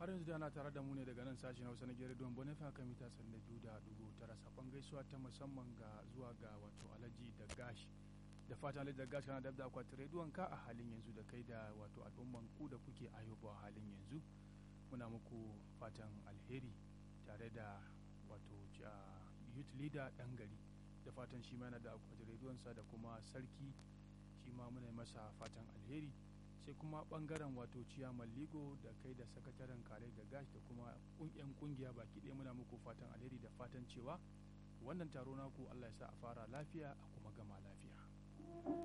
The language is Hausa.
har yanzu da ana tare da mu ne daga nan sashen hausa na gere don bonefa kan mita sanda biyu da dubu tara sakon gaisuwa ta musamman ga zuwa ga wato alhaji da gashi da fatan alhaji da gashi kana da akwati rediyon ka a halin yanzu da kai da wato al'umman ku da kuke ayyuba a halin yanzu muna muku fatan alheri tare da wato youth leader dan gari da fatan shi ma yana da akwati rediyonsa da kuma sarki shi ma muna masa fatan alheri sai kuma bangaren wato ciyaman ligo da kai da sakataren kare da gash da kuma yan kungiya baki ɗaya muna muku fatan alheri da fatan cewa wannan taro naku allah ya sa a fara lafiya a kuma gama lafiya